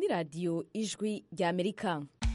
radiyo ijwi ry'amerika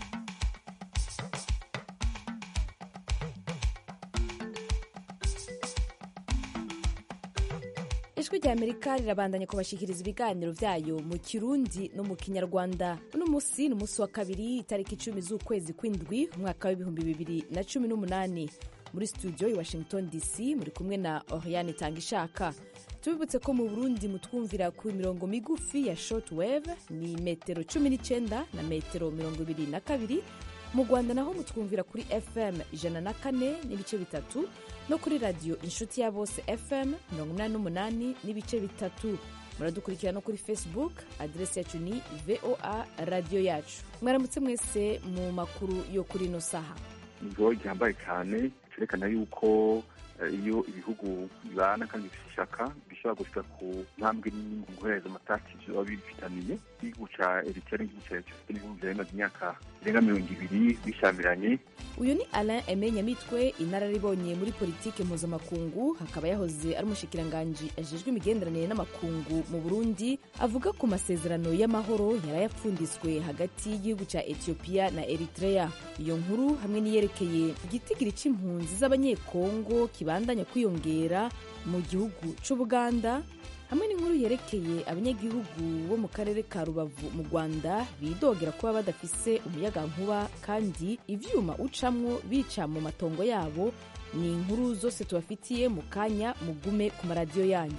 ijwi ry'amerika rirabandanya kubashikiriza ibiganiro vyayo mu kirundi no mu kinyarwanda uno musi ni umunsi wa kabiri itariki icumi z'ukwezi kw'indwi umwaka w'ibihumbi bibiri na cumi n'umunani muri studio i washington dc muri kumwe na oriane tangishaka tubibutse ko mu burundi mutwumvira ku mirongo migufi ya shortwave ni metero 19 na metero mirongo ibiri na kabiri mu rwanda naho mutwumvira kuri fm ijana na kane n'ibice bitatu no kuri radiyo inshuti ya bose fm mirongo inani n'umunani n'ibice bitatu muradukurikira no kuri facebook aderesi yacu ni voa radiyo yacu mwaramutse mwese mu makuru yo kuri ino saha ijoro ryambaye cyane cyerekana yuko iyo ibihugu bibana kandi bifite ishaka bishobora gushika ku ntambwe nini mu guhereza amatati biba bifitaniye igihugu ca eritrea n'igihugu ca etiyopiya n'ibihugu vyari bimaze imyaka irenga mirongo ibiri bishamiranye uyu ni alain aime nyamitwe inararibonye muri politike mpuzamakungu hakaba yahoze ari umushikiranganji ajejwe imigenderanire n'amakungu mu burundi avuga ku masezerano y'amahoro yarayapfunditswe hagati y'igihugu ca etiyopiya na eritrea iyo nkuru hamwe n'iyerekeye igitigiri c'impunzi z'abanyekongo kibandanya kwiyongera mu gihugu c'ubuganda hamwe n'inkuru yerekeye abanyagihugu bo mu karere ka rubavu mu rwanda bidogera kuba badafise umuyagankuba kandi ivyuma ucamwo bica mu matongo yabo ni inkuru zose tubafitiye mu kanya mugume ku maradiyo yanyu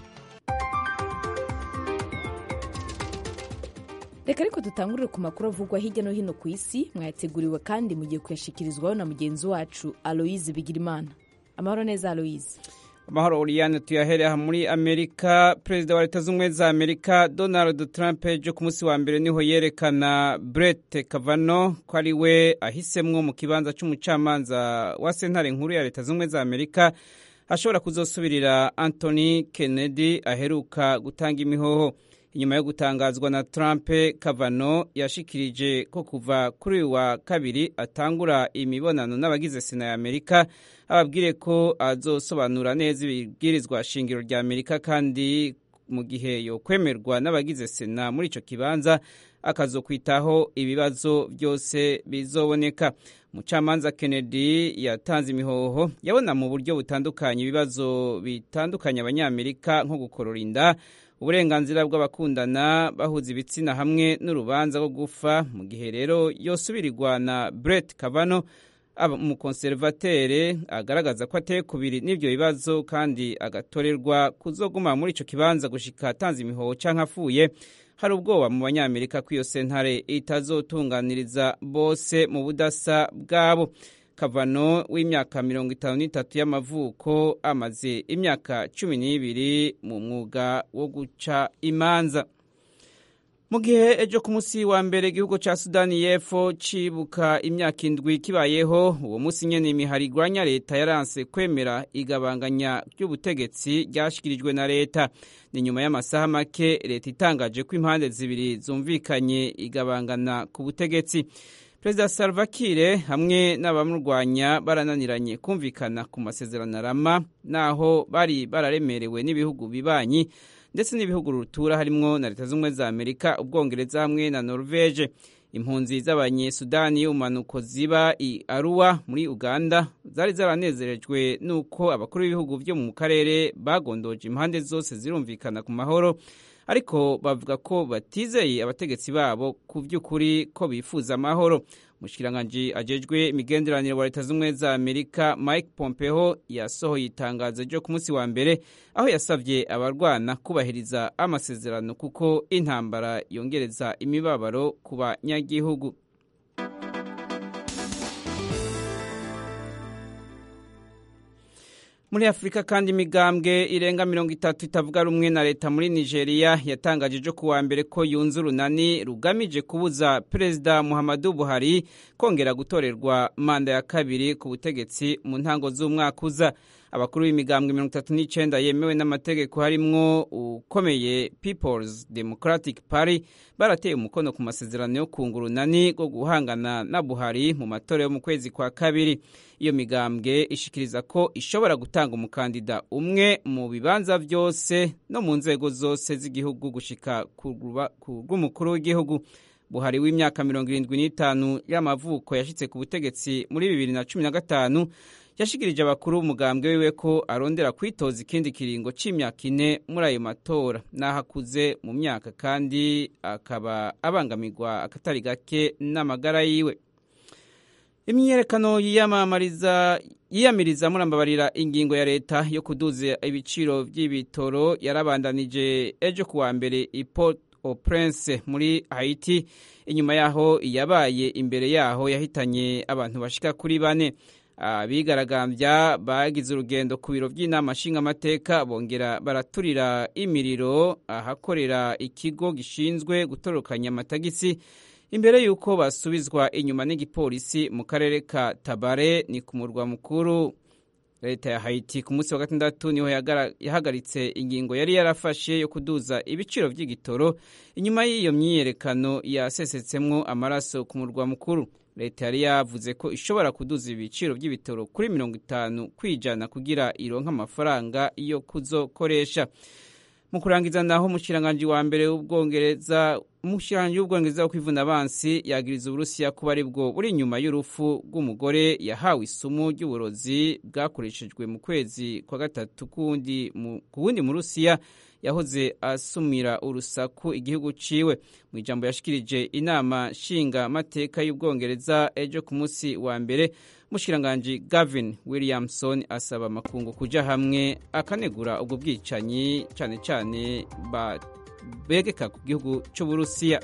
reka ariko dutangurire ku makuru avugwa hirya no hino ku isi mwayateguriwe kandi mugiye kuyashikirizwaho na mugenzi wacu aloise bigirimana amahoro neza aloise amahoro uriyane tuyahereye muri amerika perezida wa leta z'ubumwe za amerika donald trump ejo ku munsi wa mbere niho yerekana brett kavano ko ari we ahisemwo mu kibanza c'umucamanza wa sentare nkuru ya leta z'ubumwe za amerika ashobora kuzosubirira anthony kennedy aheruka gutanga imihoho inyuma yo gutangazwa na trump kavano yashikirije ko kuva kuri uyu wa kabiri atangura imibonano n'abagize sena ya amerika ababwire ko azosobanura neza ibibwirizwa shingiro rya amerika kandi mu gihe yokwemerwa n'abagize sena muri ico kibanza akazokwitaho ibibazo byose bizoboneka umucamanza kennedy yatanze imihoho yabona mu buryo butandukanye ibibazo bitandukanye abanyamerika nko gukorora inda uburenganzira bw'abakundana bahuza ibitsina hamwe n'urubanza rwo gufa mu gihe rero yosubirirwa na brett kavano umukonservatere agaragaza ko ateye kubiri n'ibyo bibazo kandi agatorerwa kuzoguma muri ico kibanza gushika atanze imihoho canke afuye hari ubwoba mu banyamerika ko iyo sentare itazotunganiriza bose mu budasa bwabo kavano w'imyaka mirongo itanu n'itatu y'amavuko amaze imyaka cumi n'ibiri mu mwuga wo guca imanza mu gihe ejo ku munsi wa mbere igihugu ca sudani y'epfo cibuka imyaka indwi kibayeho uwo munsi nyene imihari igwanya leta yaranse kwemera igabanganya ry'ubutegetsi ryashikirijwe na leta ni nyuma y'amasaha make leta itangaje ko impande zibiri zumvikanye igabangana ku butegetsi perezida salva kiir hamwe n'abamurwanya barananiranye kumvikana ku masezerano arama naho bari bararemerewe n'ibihugu bibanyi ndetse n'ibihugu rutura harimwo na leta z'ubumwe za amerika ubwongereza hamwe na norvege impunzi z'abanyesudani y'ubumanuko ziba i aruwa muri uganda zari zaranezerejwe n'uko abakuru b'ibihugu byo mu karere bagondoje impande zose zirumvikana ku mahoro ariko bavuga ko batizeye abategetsi babo ku by'ukuri ko bifuza amahoro umushikiranganji ajejwe imigenderanire wa leta z'ubumwe za amerika mike pompeo yasohoye itangazo ryo ku munsi wa mbere aho yasabye abarwana kubahiriza amasezerano kuko intambara yongereza imibabaro ku banyagihugu muri afurika kandi imigambwe irenga mirongo itatu itavuga rumwe na leta muri nigeria yatangaje ejo kuwa mbere ko yunze urunani rugamije kubuza perezida muhammadu buhari kongera gutorerwa manda ya kabiri ku butegetsi mu ntango z'umwaka uza abakuru b'imigambwe mirongo itatu n'icenda yemewe n'amategeko harimwo ukomeye peoples democratic party barateye umukono ku masezerano yo kunga urunani rwo guhangana na buhari mu matora yo mu kwezi kwa kabiri iyo migambwe ishikiriza ko ishobora gutanga umukandida umwe mu bibanza byose no mu nzego zose z'igihugu gushika ku rw'umukuru w'igihugu buhari w'imyaka mirongo irindwi n'itanu y'amavuko yashyitse ku butegetsi muri bibiri na cumi na gatanu yashikirije abakuru b'umugambwe wiwe ko arondera kwitoza ikindi kiringo c'imyaka ine muri ayo matora n'aho akuze mu myaka kandi akaba abangamirwa akatari gake n'amagara yiwe imyiyerekano yiyamamariza yiyamiriza murambabarira ingingo ya leta yo kuduza ibiciro by'ibitoro yarabandanije ejo kuwa mbere i Port au Prince muri Haiti inyuma yaho yabaye imbere yaho yahitanye abantu bashika kuri bane abigaragambya bagize urugendo ku biro by'inama nshingamateka bongera baraturira imiriro ahakorera ikigo gishinzwe gutorokanya amatagisi imbere y'uko basubizwa inyuma n'igipolisi mu karere ka tabare ni ku murwa mukuru leta ya Haiti ku munsi wa gatandatu niho yahagaritse ingingo yari yarafashe yo kuduza ibiciro by'igitoro inyuma y'iyo myiyerekano yasesetsemo amaraso ku murwa mukuru leta yari yavuze ko ishobora kuduza ibiciro by'ibitoro kuri mirongo itanu kwijana kugira ironke amafaranga yo kuzokoresha mu kurangiza naho umushikiranganji wa mbere w'ubwongereza umushikiranganji w'ubwongereza wo kwivuna abansi yagiriza uburusiya kuba ari bwo buri inyuma y'urupfu rw'umugore yahawe isumu ry'uburozi bwakoreshejwe mu kwezi kwa gatatu ku wundi mu rusiya yahoze asumira urusaku igihugu ciwe mu ijambo yashikirije inama nshinga mateka y'ubwongereza ejo ku munsi wa mbere umushikiranganji Gavin Williamson asaba amakungu kuja hamwe akanegura ubwo bwicanyi cyane cyane begeka ku gihugu cy'uburusiya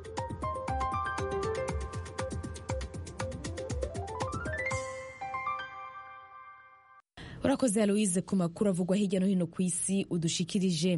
urakoze aloise ku makuru avugwa hirya no hino ku isi udushikirije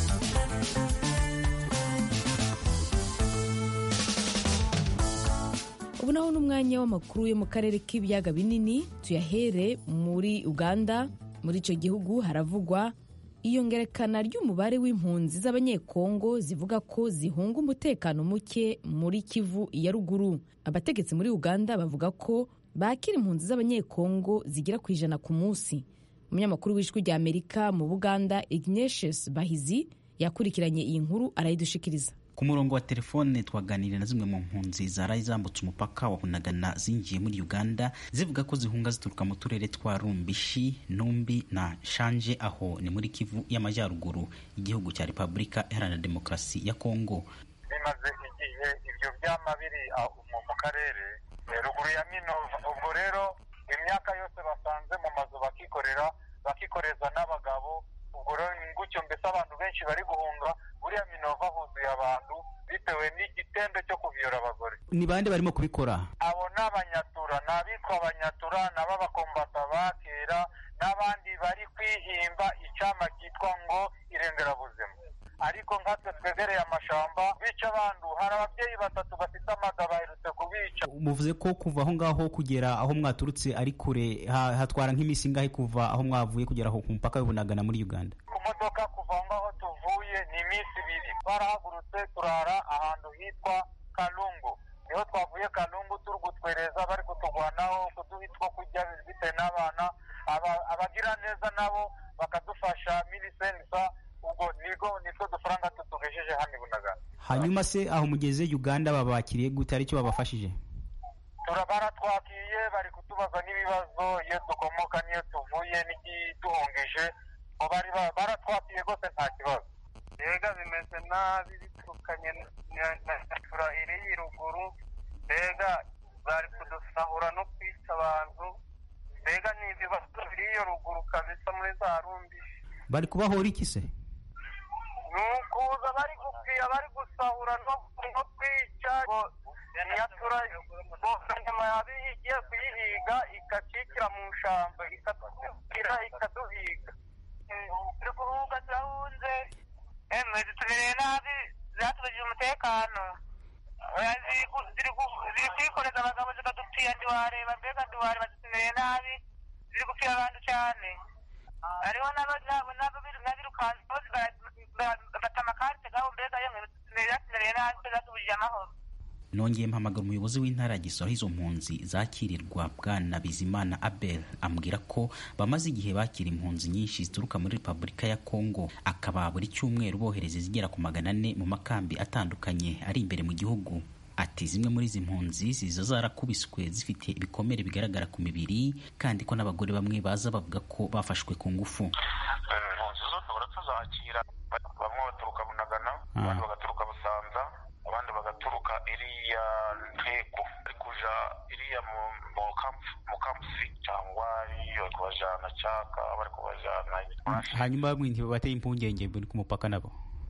ubu naho n'umwanya w'amakuru yo mu karere k'ibiyaga binini tuyahere muri uganda muri icyo gihugu haravugwa iyongerekana ry'umubare w'impunzi z'abanyekongo zivuga ko zihunga umutekano muke muri kivu ya ruguru abategetsi muri uganda bavuga ko bakira impunzi z'abanyekongo zigera ku ijana ku munsi umunyamakuru w'ijwi rya amerika mu buganda ignatius bahizi yakurikiranye iyi nkuru arayidushikiriza ku murongo wa telefone twaganiriye na zimwe mu mpunzi zaraye zambutse umupaka wa bunagana zinjiye muri uganda zivuga ko zihunga zituruka mu turere twa rumbishi numbi na shanje aho ni muri kivu y'amajyaruguru igihugu cya repubulika iharanira demokarasi ya kongo bimaze igihe ibyo byama biri mu karere ruguru ya minova ubwo rero imyaka yose basanze mu mazu bakikorera bakikoreza n'abagabo ubwo rero gutyo mbese abantu benshi bari guhunga buriya minova huzuye abantu bitewe n'igitendo cyo kuviyora abagore ni bande barimo kubikora abo ni abanyatura ni abitwa abanyatura nabo bakombata ba kera n'abandi bari kwihimba icyama cyitwa ngo irengerabuzima ariko nkatwe twegereye amashamba bica abantu hari ababyeyi batatu bafite amaga baherutse kubica muvuze ko kuva aho ngaho kugera aho mwaturutse ari kure hatwara nk'iminsi ingahe kuva aho mwavuye kugera aho ku mupaka w'ibunagana muri uganda ku modoka kuva aho ngaho tuvuye ni iminsi ibiri twarahagurutse turara ahantu hitwa kalungu niho twavuye kalungu turi gutwereza bari kutugwanaho kuduha two kurya bitewe n'abana abagira neza nabo bakadufasha milisenisa ubwo nigo nitwo dufaranga tutugejeje hano ibunagana hanyuma se aho mugeze uganda babakiriye gute aricyo babafashije baratwakiye bari kutubaza n'ibibazo iyo dukomoka n'iyo tuvuye n'ikiduhungije baratwakiye rwose nta kibazo mbega bimeze nabi biturukanye na tura iri ruguru mbega bari kudusahura no kwica abantu mbega ni ibibazo biri iyo ruguru kabisa muri za rumbishi bari kubahora iki se ni ukuza bari gupfira bari gusahura no kwica nyatura nyuma yabiye igiye kuyihiga ikacikira mu shamba ikatubwira ikaduhiga turi kuruhuka turahunze emwe zitubereye nabi zatubujije umutekano ziri kwikoreza abagabo zikadupfira ntiwareba mbega ntiwareba zitubereye nabi ziri gupfira abantu cyane hariho n'abirukansi bafata amakarite gabo mbega yemwe zatubereye nabi zatubujije amahoro nongeye mpamagara umuyobozi w'intara ya gisoro aho izo mpunzi zakirirwa bwana bizimana abel ambwira ko bamaze igihe bakira impunzi nyinshi zituruka muri repubulika ya kongo akaba buri cyumweru bohereza izigera ku magana ane mu makambi atandukanye ari imbere mu gihugu ati zimwe muri izi mpunzi ziza zarakubiswe zifite ibikomere bigaragara ku mibiri kandi ko n'abagore bamwe baza bavuga ko bafashwe ku ngufu impunzi zose baratuzakira bamwe baturuka bunagana abandi bagaturuka busanza abandi bagaturuka iriya nteko ari kuja iriya mu kampusi cyangwa iyo kubajana cyaka bari kubajana hanyuma bamwe ntibabateye impungenge ku mupaka nabo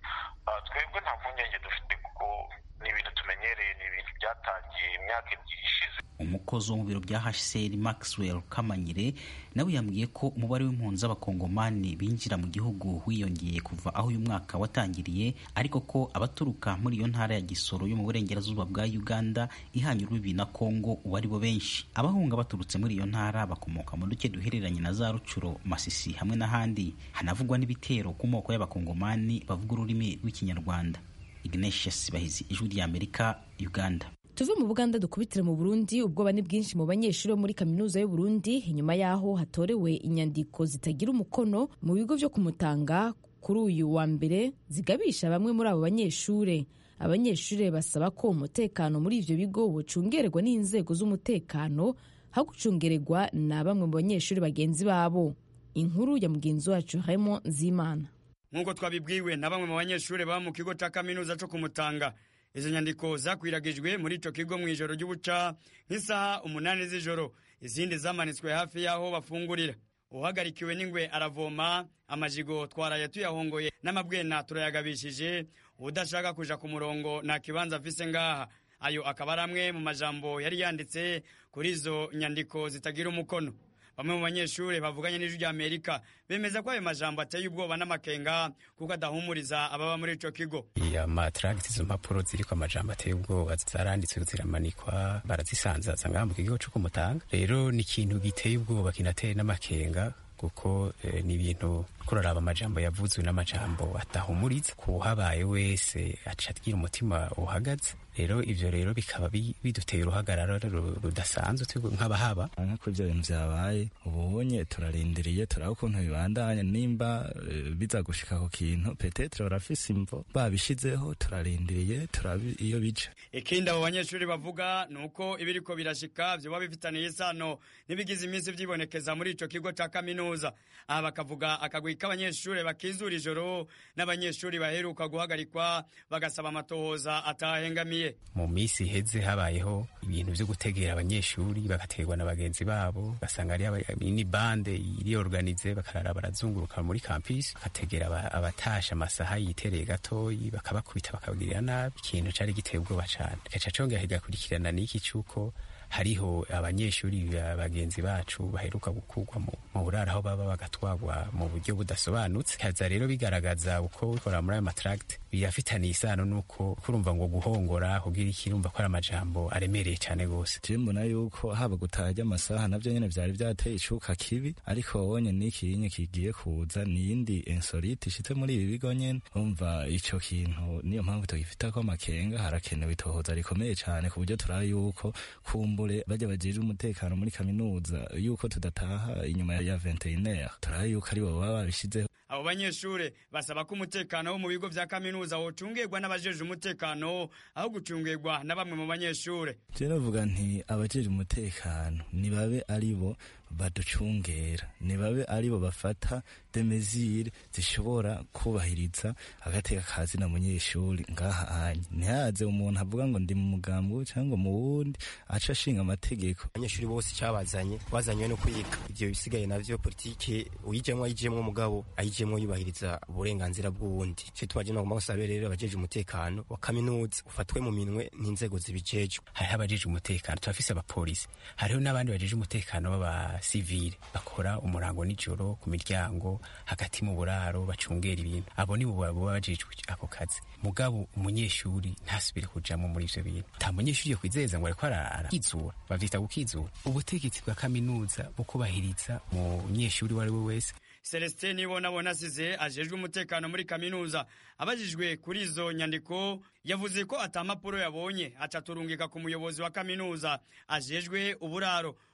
twebwe nta mpungenge dufite kuko ni ibintu tumenyereye ni ibintu byatangiye imyaka ebyiri ishize umukozi wo mu biro bya hcr maxwell kamanyire nawe yambwiye ko umubare w'impunzi z'abakongomani binjira mu gihugu wiyongeye kuva aho uyu mwaka watangiriye ariko ko abaturuka muri iyo ntara ya gisoro yo mu burengerazuba bwa uganda ihanye urubibi na kongo ubu ari bo benshi abahunga baturutse muri iyo ntara bakomoka mu duce duhereranye na za rucuro masisi hamwe n'ahandi hanavugwa n'ibitero ku moko y'abakongomani bavuga ururimi rw'ikinyarwanda ignatius bahizi ijwi ry'amerika uganda tuve mu buganda dukubitire mu burundi ubwoba ni bwinshi mu banyeshuri bo muri kaminuza y'u Burundi inyuma y'aho hatorewe inyandiko zitagira umukono mu bigo byo kumutanga kuri uyu wa mbere zigabisha bamwe muri abo banyeshuri abanyeshuri basaba ko umutekano muri ivyo bigo bucungerwa n'inzego z'umutekano aho gucungererwa na bamwe mu banyeshuri bagenzi babo inkuru ya mugenzi wacu Raymond Nzimana nk'uko twabibwiwe na bamwe mu banyeshuri baba mu kigo ca kaminuza co kumutanga izo nyandiko zakwiragijwe muri ico kigo mu ijoro ry'ubuca nk'isaha umunani z'ijoro izindi zamanitswe hafi y'aho bafungurira uhagarikiwe n'ingwe aravoma amajigo twaraye tuyahongoye n'amabwena turayagabishije udashaka kuja ku murongo nta kibanza afise ngaha ayo akaba ari amwe mu majambo yari yanditse kuri izo nyandiko zitagira umukono bamwe mu banyeshuri bavuganye n'ijwi rya amerika bemeza ko ayo majambo ateye ubwoba n'amakenga kuko adahumuriza ababa muri ico kigo iya matragiti izo mpapuro ziriko amajambo ateye ubwoba zaranditswe ziramanikwa barazisanzaza ngaha mu kigo co kumutanga rero ni ikintu giteye ubwoba kinateye n'amakenga kuko eh, ni ibintu kuraraba amajambo yavuzwe n'amajambo atahumuriza kuhabaye wese aca agira umutima uhagaze rero ivyo rero bikaba biduteye uruhagarara rudasanzwe nk'abahaba nk'uko ivyo bintu vyabaye ubonye turarindiriye turaba ukuntu bibandanya nimba biza gushika ku kintu petetre barafise imvo babishizeho turarindiriye turaba iyo bija ikindi abo banyeshuri bavuga ni uko ibiriko birashika vyoba bifitaniye isano n'ibigize iminsi vyibonekeza muri ico kigo ca kaminuza aha bakavuga akagwi k'abanyeshuri bakizura ijoro n'abanyeshuri baheruka guhagarikwa bagasaba amatohoza atahengamiye mu minsi iheze habayeho ibintu vyo gutegera abanyeshuri bagaterwa na bagenzi babo basanga ari ni bande iriorganize bakarara barazunguruka muri campus bagategera abatasha amasaha yitereye gatoyi bakabakubita bakabagirira nabi ikintu cari giteye ubwoba cane gaca congera kigakurikirana n'iki cuko hariho abanyeshuri bagenzi bacu baheruka gukurwa mu buraro aho baba bagatwagwa mu buryo budasobanutse kaza rero bigaragaza uko bikora muri ayo matragiti birafitaniye isano nuko kurumva ngo guhongora kugira iki urumva ko ari amajambo aremereye cyane gose je mbona yuko haba gutaha ry'amasaha navyo nyene vyari vyateye icuka kibi ariko wabonye n'ikinye kigiye kuza niyindi insolite ishitse muri ibi bigo nyene umva ico kintu niyo mpamvu tugifitako amakenga harakenewe itohoza rikomeye cane ku buryo turaba yuko kumbu kumbure bajya bagirira umutekano muri kaminuza yuko tudataha inyuma ya 21 turaba yuko ari bo baba babishizeho abo banyeshure basaba ko umutekano wo mu bigo vya kaminuza wocungirwa n'abajeje umutekano aho gucungirwa na bamwe mu banyeshure je novuga nti abajeje umutekano nibabe ari bo baducungera nibabe ari bo bafata demezire zishobora kubahiriza agateka kazi na munyeshuri ngaha anye ntihaze umuntu avuga ngo ndi mu mugambo cyangwa mu wundi aca ashinga amategeko abanyeshuri bose icyabazanye bazanywe no kwiga ivyo bisigaye navyo politike uyijemwo ayijemwo mugabo ayijemwo yubahiriza uburenganzira bw'uwundi cyo tubaje no gomba gusabe rero abajeje umutekano wa kaminuza ufatwe mu minwe n'inzego zibijejwe hariho abajeje umutekano turafise abapolisi hariho n'abandi bajeje umutekano b'aba sivile bakora umurango nijoro ku miryango hagati mu buraro bacungera ibintu abo nibo baba bajejwe ako kazi mugabo umunyeshuri ntasubire kujamo muri ivyo bintu nta munyeshuri yo kwizeza ngo ariko arakizura bavyita gukizura ubutegetsi bwa kaminuza bukubahiriza umunyeshuri uwo ari we wese celestin nibonabona asize ajejwe umutekano muri kaminuza abajijwe kuri izo nyandiko yavuze ko ata mpapuro yabonye acaturungika ku muyobozi wa kaminuza ajejwe uburaro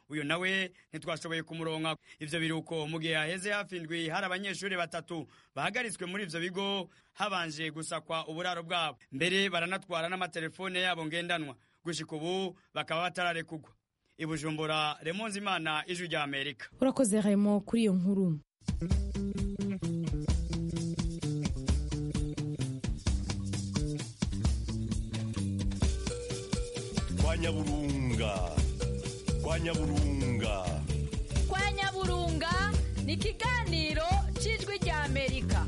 uyu nawe ntitwashoboye kumuronka ivyo biruko mu gihe haheze hafi indwi hari abanyeshuri batatu bahagaritswe muri ivyo bigo habanje gusakwa uburaro bwabo mbere baranatwara n'amatelefone yabo ngendanwa gushika ubu bakaba batararekugwa i bujumbura remonze imana ijwi rya amerika urakoze remo kuri iyo nkuru kwa nyaburunga kwa nyaburunga kwa nyaburunga ni ikiganiro cy'ijwi rya amerika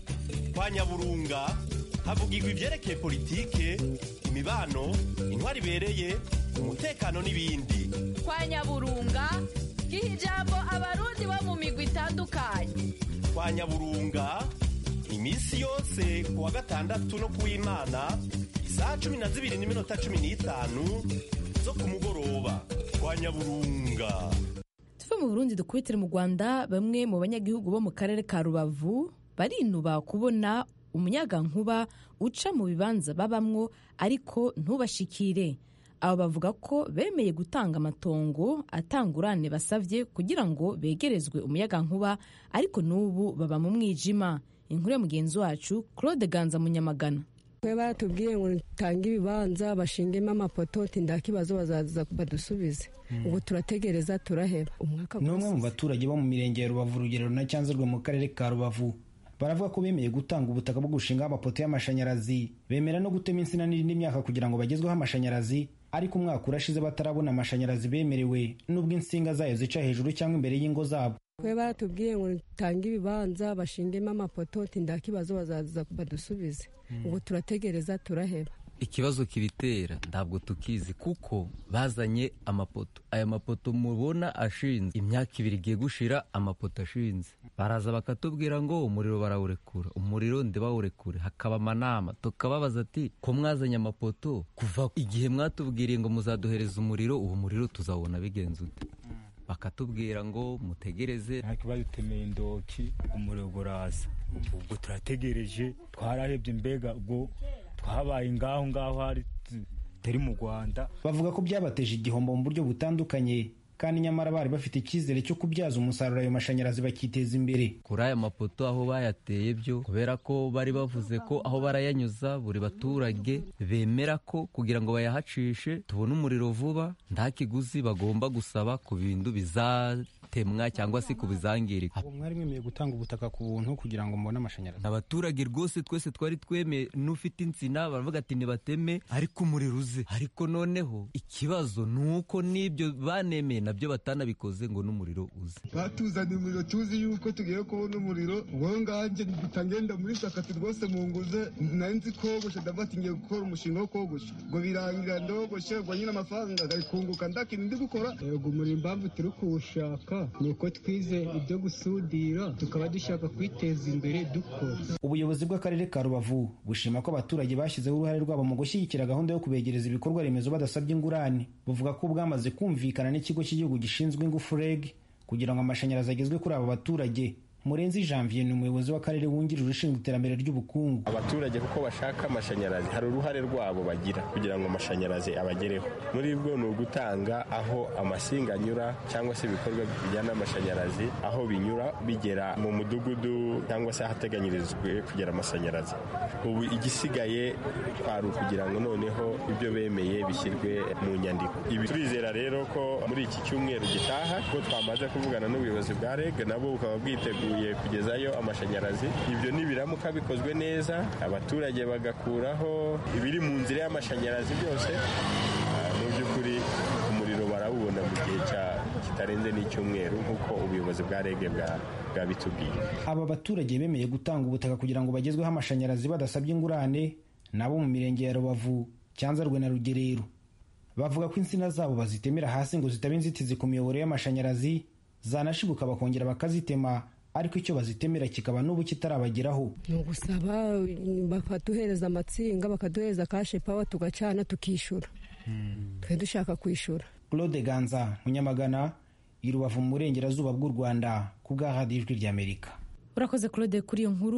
kwa nyaburunga havugirwa ibyerekeye politike imibano intwari ibereye umutekano n'ibindi kwa nyaburunga giha ijambo abarundi bo mu migwi itandukanye kwa nyaburunga iminsi yose ku wa gatandatu no ku w'imana isaha cumi na zibiri n'iminota cumi n'itanu zo ku mugoroba kwa nyaburunga tuve mu burundi dukubitire mu rwanda bamwe mu banyagihugu bo mu karere ka rubavu barinuba kubona umunyagankuba uca mu bibanza babamwo ariko ntubashikire abo bavuga ko bemeye gutanga amatongo atangurane basavye kugira ngo begerezwe umuyagankuba ariko n'ubu baba mu mwijima inkuru ya mugenzi wacu claude ganza munyamagana twe baratubwiye ngo tange ibibanza bashingemo amapoto tinda kibazo bazaza badusubize ubu turategereza turaheba umwaka ni umwe mu baturage bo mu mirenge ya rubavu urugero na cyanzarwe mu karere ka rubavu baravuga ko bemeye gutanga ubutaka bwo gushingaho amapoto y'amashanyarazi bemera no gutema insina n'indi myaka kugira ngo bagezweho amashanyarazi ariko umwaka urashize batarabona amashanyarazi bemerewe n'ubwo insinga zayo zica hejuru cyangwa imbere y'ingo zabo twe baratubwiye ngo tange ibibanza bashingemo amapoto tinda kibazo bazaza badusubize ubu turategereza turaheba ikibazo kibitera ntabwo tukizi kuko bazanye amapoto aya mapoto mubona ashinze imyaka ibiri igiye gushira amapoto ashinze baraza bakatubwira ngo umuriro barawurekura umuriro ntibawurekure hakaba amanama tukababaza ati ko mwazanye amapoto kuva igihe mwatubwiriye ngo muzaduhereza umuriro uwo muriro tuzawubona bigenze ute bakatubwira ngo mutegereze ariko badutemeye indoki umuriro uraza ubwo turategereje twararebye mbega ubwo twabaye ngaho ngaho hari turi mu rwanda bavuga ko byabateje igihombo mu buryo butandukanye kandi nyamara bari bafite icyizere cyo kubyaza umusaruro ayo mashanyarazi bakiteza imbere kuri aya mapoto aho bayateye byo kubera ko bari bavuze ko aho barayanyuza buri baturage bemera ko kugira ngo bayahacishe tubone umuriro vuba nta kiguzi bagomba gusaba ku bintu bizatemwa cyangwa se ku bizangirika mwari mwemeye gutanga ubutaka ku buntu kugira ngo mubone amashanyarazi abaturage rwose twese twari twemeye n'ufite insina baravuga ati nibateme ariko umuriro uze ariko noneho ikibazo ni uko n'ibyo banemeye nabyo batanabikoze ngo n'umuriro uze batuzaniye umuriro tuzi yuko tugiye kubona umuriro wowe nganjye ngenda muri sakati rwose mu nguze nari nzi kogosha ndavuga ati ngiye gukora umushinga wo kogosha ngo birangira ndogoshe ngo nyine amafaranga agakunguka ndakintu ndi gukora yego umuriro impamvu turi kuwushaka ni uko twize ibyo gusudira tukaba dushaka kwiteza imbere dukora ubuyobozi bw'akarere ka rubavu bushima ko abaturage bashyizeho uruhare rwabo mu gushyigikira gahunda yo kubegereza ibikorwa remezo badasabye ingurane buvuga ko bwamaze kumvikana n'ikigo cy'igihugu gishinzwe ingufu reg kugira ngo amashanyarazi agezwe kuri abo baturage murenzi janvier ni umuyobozi w'akarere wungirije ushinzwe iterambere ry'ubukungu abaturage kuko bashaka amashanyarazi hari uruhare rwabo bagira kugira ngo amashanyarazi abagereho muri bwo ni ugutanga aho amasinga anyura cyangwa se ibikorwa bijyana n'amashanyarazi aho binyura bigera mu mudugudu cyangwa se ahateganyirijwe kugera amashanyarazi ubu igisigaye kwari ukugira ngo noneho ibyo bemeye bishyirwe mu nyandiko ibi turizera rero ko muri iki cyumweru gitaha ko twamaze kuvugana n'ubuyobozi bwa reg nabo bukaba bwiteguye kugezayo amashanyarazi ibyo nibiramuka bikozwe neza abaturage bagakuraho ibiri mu nzira y'amashanyarazi byose mu by'ukuri umuriro barawubona mu gihe kitarenze n'icyumweru nk'uko ubuyobozi bwa reg bwabitubwiye aba baturage bemeye gutanga ubutaka kugira ngo bagezweho amashanyarazi badasabye ingurane nabo mu mirenge ya rubavu cyanzarwe na rugerero bavuga ko insina zabo bazitemera hasi ngo zitaba inzitizi ku miyoboro y'amashanyarazi zanashibuka bakongera bakazitema ariko icyo bazitemera kikaba n'ubu kitarabageraho ni ugusaba bakaduhereza amatsinga bakaduhereza kashe pawa tugacana tukishyura twe dushaka kwishyura claude ganza munyamagana i rubavu mu burengerazuba bw'u rwanda ku bwa radiyo ijwi ry'amerika urakoze claude kuri iyo nkuru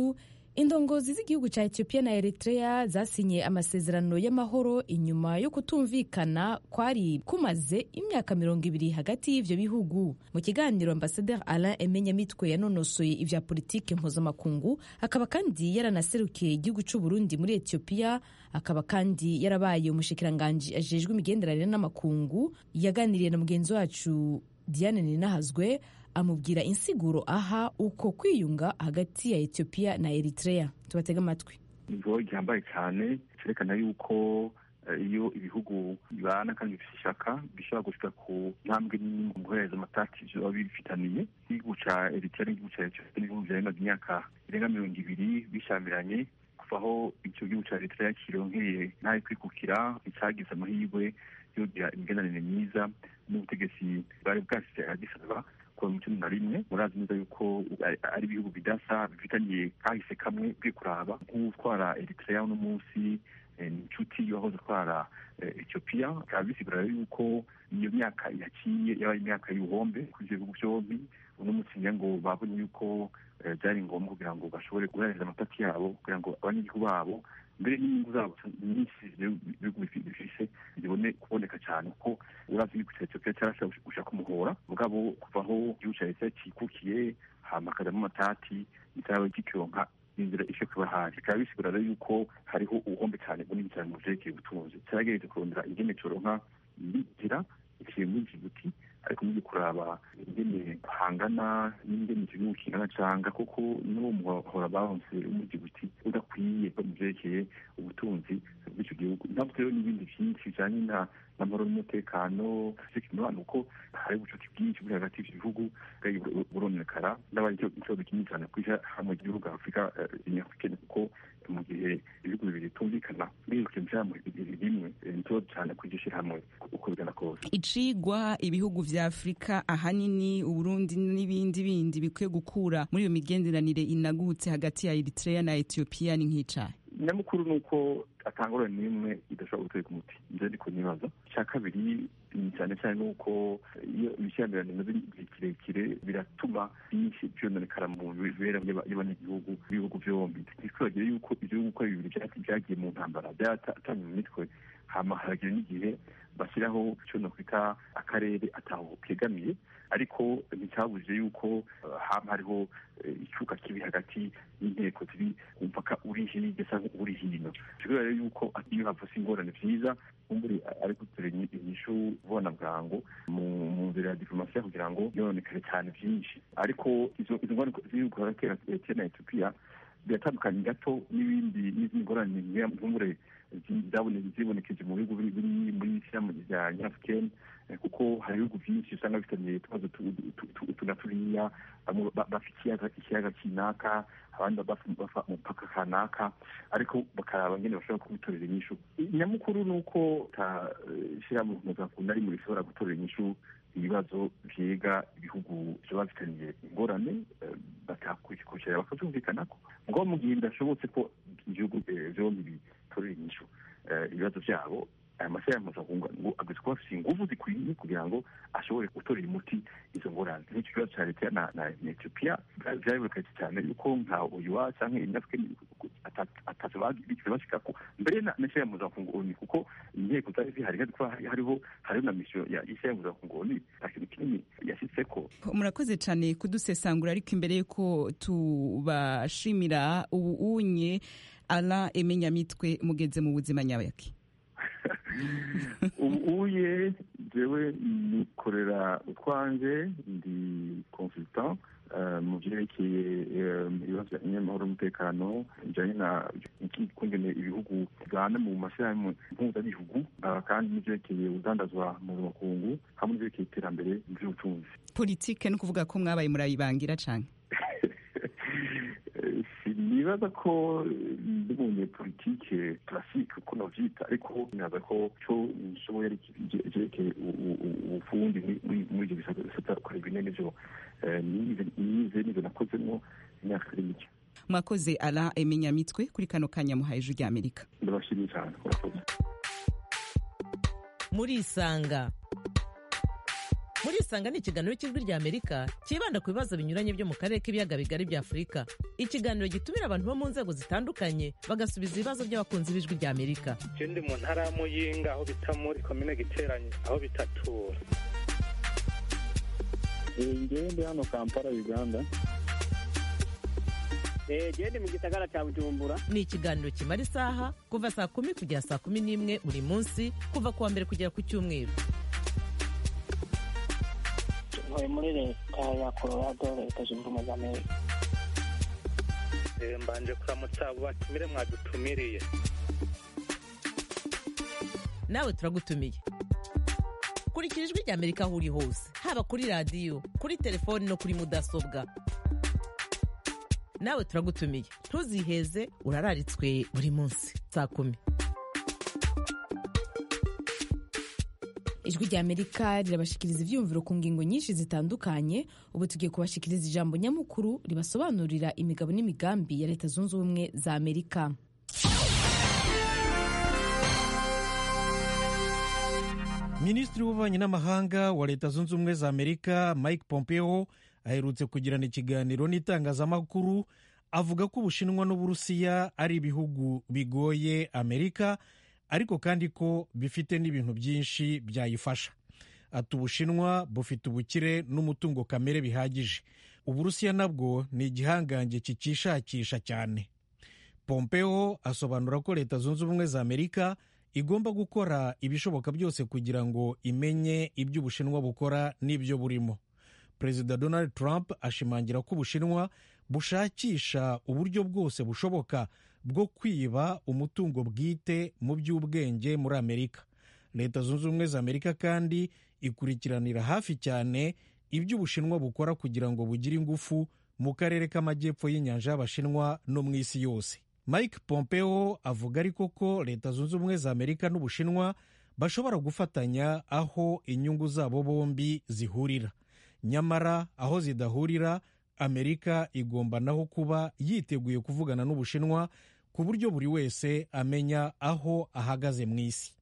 indongozi z'igihugu cya etiyopiya na eritrea zasinye amasezerano y'amahoro inyuma yo kutumvikana kwari kumaze imyaka mirongo ibiri hagati y'ivyo bihugu mu kiganiro ambasaderi alain emenyamitwe yanonosoye ivya politike mpuzamakungu akaba kandi yaranaserukiye igihugu c'u burundi muri etiyopiya akaba kandi yarabaye umushikiranganji ajejwe imigenderanire n'amakungu yaganiriye na mugenzi wacu diane ninahazwe amubwira insiguro aha uko kwiyunga hagati ya etiyopiya na eritrea tubatega amatwi nivo gihambaye cyane cyerekana yuko iyo ibihugu bibana kandi bifite ishaka bishobora gushika ku ntambwe nini mu guhereza amatati biba bifitaniye igihugu ca eritrea n'igihugu ca etiyopiya n'ibihugu vyarengaga imyaka irenga mirongo ibiri bishamiranye kuva aho icyo gihugu ca eritrea kironkeye ntayo kwikukira nticagize amahirwe yo kugira imigenderanire myiza n'ubutegetsi bwari bwasize agisaba kuva mu cumi na rimwe murazi neza yuko ari ibihugu bidasa bifitaniye kahise kamwe bwe kuraba nk'utwara eritrea uno munsi ni inshuti yahoze atwara etiyopiya bikaba bisigura yuko iyo myaka yaciye yabaye imyaka y'ubuhombe kuri ibyo bihugu byombi uno munsi ngira ngo babonye yuko byari ngombwa kugira ngo bashobore guhereza amatati yabo kugira ngo abanyagihugu babo mbere n'inyungu zabo nyinshi ibihugu bifise zibone kuboneka cyane kuko urazi igihugu cya etiyopiya cyarashobora gushaka umuhora mugabo kuva aho igihugu cya leta cyikukiye hama hakajamo amatati nticyaba gikironka inzira isho kuba hari bikaba bisigura rero yuko hariho ubuhombe cyane bunini cyane mu vyerekeye ubutunzi cyarageretse kurondera ingene coronka inzira iciye muri jibuti ariko mugiye kuraba ingene hangana n'ingene icyo gihugu kingana canga kuko n'uwo muhora baronse muri jibuti udakwiye mu vyerekeye ubutunzi bw'icyo gihugu ntabwo rero n'ibindi vyinshi bijanye na n'amahoro n'umutekano sikimibano uko hari ubucuti bwinshi buri hagati y'ivyo bihugu buronekara n'abari ikibazo kinini cyane kwisha hamwe igihugu afurika nyafurikeni kuko mu gihe ibihugu bibiri bitumvikana birukira ijambo rimwe ni ikibazo cyane kwigisha hamwe uko bigana kose icigwa ibihugu vya afurika ahanini uburundi n'ibindi bindi bikwiye gukura muri iyo migenderanire inagutse hagati ya eritrea na etiyopiya ni nk'icayi nyamukuru ni uko atangurana n'imwe idashobora guteka umuti nje ndiko nibaza icya kabiri cyane cyane ni uko iyo ibishyamirano bimaze igihe kirekire biratuma byinshi byononekara mu mibereho y'abanyagihugu b'ibihugu byombi ntitwibagire yuko ibihugu uko bibiri byagiye mu ntambara byatanye mu mitwe hama haragira n'igihe bashyiraho icyo nokwita akarere ataho kegamiye ariko nticyabujije yuko hama hariho icyuka kibi hagati y'inteko ziri umupaka uri hirya cyangwa uri hino bisigura rero yuko iyo havutse ingorane vyiza kumburi ari gutera inyishu ubona bwangu mu nzira ya diplomasiya kugira ngo yononekare cyane vyinshi ariko izo ngorane z'ibihugu hagati ya etiyopiya na etiyopiya biratandukanye gato n'ibindi n'izindi ngorane nk'umure zibonekeje mu bihugu biri muri ishyirahamwe rya nyafurikeni kuko hari ibihugu byinshi usanga bifitanye utubazo tuna turiya bafite ikiyaga kinaka abandi bafa umupaka kanaka ariko bakaraba ngene bashobora kubitorera inyishu nyamukuru ni uko tashyirahamwe mpuzamakungu na rimwe rishobora gutorera inyishu ibibazo vyega ibihugu vyoba bifitaniye ingorane bakakurikira bakavyumvikanako mugabo mu gihe bidashobotse ko ibihugu vyombi bitorera inyishu ibibazo vyabo aya mashyirahamwe mpuzamakungu ngo ageze kuba afise inguvu zikwiye kugira ngo ashobore gutorera umuti izo ngorane nk'icyo kibazo ca leta na etiyopiya vyariboneketse cyane yuko nka uyuwa canke inyafurika atazo bigeze bashikako mbere n'ishyirahamwe mpuzamakungu oni kuko inteko zari zihari hariho hariho na misiyo y'ishyirahamwe mpuzamakungu oni nta kintu kinini yashitseko murakoze cyane kudusesangura ariko imbere y'uko tubashimira ubu unye ala emenyamitwe mugeze mu buzima nyabaki ubu uye jewe nikorera utwanje ndi consultant mu vyerekeye ibibazo by'amahoro n'umutekano bijanye na kungene ibihugu bigana mu mashyirahamwe mpuzabihugu kandi n'ivyerekeye udandazwa mu makungu hamwe n'ivyerekeye iterambere mu vy'ubutunzi politike ni ukuvuga ko mwabaye murayibangira cane nibaza ko ndi mu politike classique uko novyita ariko nibaza ko co nshoboye ari vyerekeye ubufundi muri ivyo bisata kureba ine nivyo nize nivyo nakozemwo imyaka itari mike mwakoze ala emenyamitwe kuri kano kanya muhaye ijwi rya amerika ndabashimiye cyane murakoze murisanga murisanga ni ikiganiro cy'ijwi rya amerika cyibanda ku bibazo binyuranye byo mu karere k'ibiyaga bigari bya afurika ikiganiro gitumira abantu bo mu nzego zitandukanye bagasubiza ibibazo by'abakunzi b'ijwi rya amerika je ndi mu ntara ya muyinga aho bita muri komine giteranye aho bitatura ngewe ndi hano kampala uganda gende mu gisagara cya bujumbura ni ikiganiro kimara isaha kuva saa kumi kugera saa kumi n'imwe buri munsi kuva ku wa mbere kugera ku cyumweru ntuye muri leta ya colorado leta zunze ubumwe za amerika Eh, mbanje kuramutsa abo batumire mwadutumiriye nawe turagutumiye kurikira ijwi rya amerika aho uri hose haba kuri radiyo kuri telefoni no kuri mudasobwa nawe turagutumiye ntuziheze urararitswe buri munsi saa kumi ijwi rya amerika rirabashikiriza ibyiyumviro ku ngingo nyinshi zitandukanye ubu tugiye kubashikiriza ijambo nyamukuru ribasobanurira imigabo n'imigambi ya leta zunze ubumwe za amerika minisitiri w'ububanyi n'amahanga wa leta zunze ubumwe za amerika mike pompeo aherutse kugirana ikiganiro n'itangazamakuru avuga ko ubushinwa n'uburusiya ari ibihugu bigoye amerika ariko kandi ko bifite n'ibintu byinshi byayifasha ati ubushinwa bufite ubukire n'umutungo kamere bihagije uburusiya nabwo ni igihangange kikishakisha cyane pompeo asobanura ko leta zunze ubumwe za amerika igomba gukora ibishoboka byose kugira ngo imenye ibyo ubushinwa bukora n'ibyo burimo perezida donald trump ashimangira ko ubushinwa bushakisha uburyo bwose bushoboka bwo kwiba umutungo bwite mu by'ubwenge muri amerika leta zunze ubumwe za amerika kandi ikurikiranira hafi cyane ibyo ubushinwa bukora kugira ngo bugire ingufu mu karere k'amajyepfo y'inyanja y'abashinwa no mu isi yose mike pompeo avuga ariko ko leta zunze ubumwe za amerika n'ubushinwa bashobora gufatanya aho inyungu zabo bombi zihurira nyamara aho zidahurira amerika igomba naho kuba yiteguye kuvugana n'ubushinwa ku buryo buri wese amenya aho ahagaze mu isi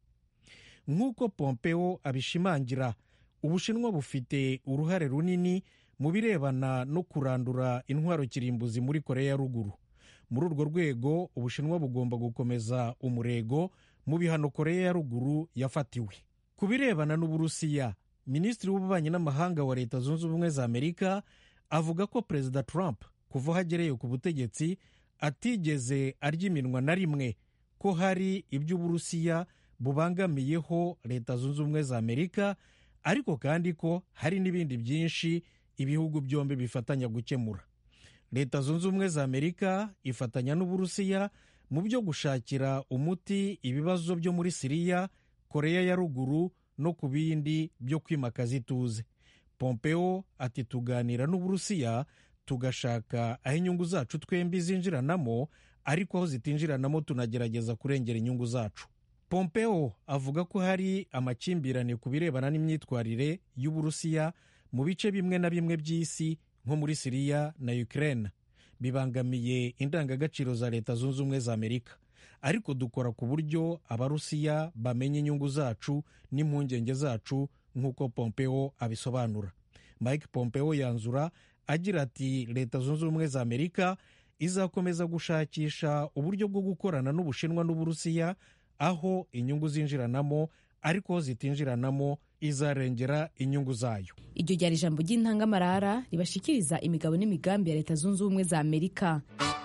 nk'uko pompeo abishimangira ubushinwa bufite uruhare runini mu birebana no kurandura intwaro kirimbuzi muri korea ya ruguru muri urwo rwego ubushinwa bugomba gukomeza umurego mu bihano korea ya ruguru yafatiwe ku birebana n'uburusiya minisitiri w'ububanyi n'amahanga wa leta zunze ubumwe za amerika avuga ko perezida trump kuva aho agereye ku butegetsi atigeze arya iminwa na rimwe ko hari ibyo uburusiya bubangamiyeho leta zunze ubumwe za amerika ariko kandi ko hari n'ibindi byinshi ibihugu byombi bifatanya gukemura leta zunze ubumwe za amerika ifatanya n'uburusiya mu byo gushakira umuti ibibazo byo muri siriya koreya ya ruguru no ku bindi byo kwimakaza ituze pompeo ati tuganira n'uburusiya tugashaka aho inyungu zacu twembi zinjiranamo ariko aho zitinjiranamo tunagerageza kurengera inyungu zacu pompeo avuga ko hari amakimbirane ku birebana n'imyitwarire y'uburusiya mu bice bimwe na bimwe by'isi nko muri siriya na ukraine bibangamiye indangagaciro za leta zunze ubumwe za amerika ariko dukora ku buryo abarusiya bamenya inyungu zacu n'impungenge zacu nk'uko pompeo abisobanura mike pompeo yanzura agira ati leta zunze ubumwe za amerika izakomeza gushakisha uburyo bwo gukorana n'ubushinwa n'uburusiya aho inyungu zinjiranamo ariko aho zitinjiranamo izarengera inyungu zayo iryo ryari ijambo ry'intangamarara ribashikiriza imigabo n'imigambi ya leta zunze ubumwe za amerika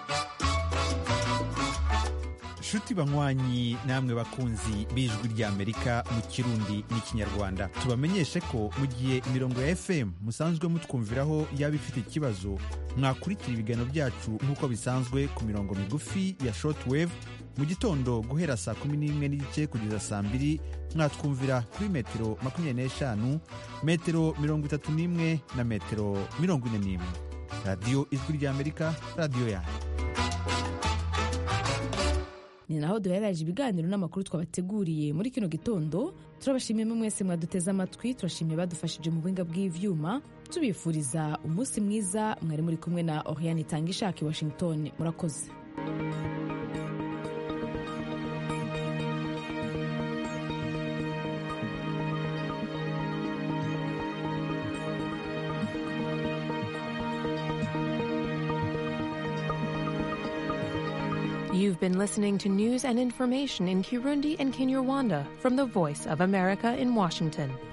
nshuti banywanyi namwe bakunzi b'ijwi ry'amerika mu kirundi n'ikinyarwanda tubamenyeshe ko mu gihe imirongo ya fm musanzwe mutwumviraho yaba ifite ikibazo mwakurikira ibiganiro byacu nk'uko bisanzwe ku mirongo migufi ya shortwave mu gitondo guhera saa kumi n'imwe n'igice kugeza saa mbiri mwatwumvira kuri metero makumyabiri n'eshanu metero mirongo itatu n'imwe na metero mirongo ine n'imwe radiyo ijwi ry'amerika radiyo yanyu ni naho duhereraje ibiganiro n'amakuru twabateguriye muri kino gitondo turabashimiye mwese mwaduteze amatwi turashimiye badufashije mu buhinga bw'ivyuma tubifuriza umunsi mwiza mwari muri kumwe na oriane itanga ishaka i washington murakoze You've been listening to news and information in Kirundi and Kinyarwanda from the Voice of America in Washington.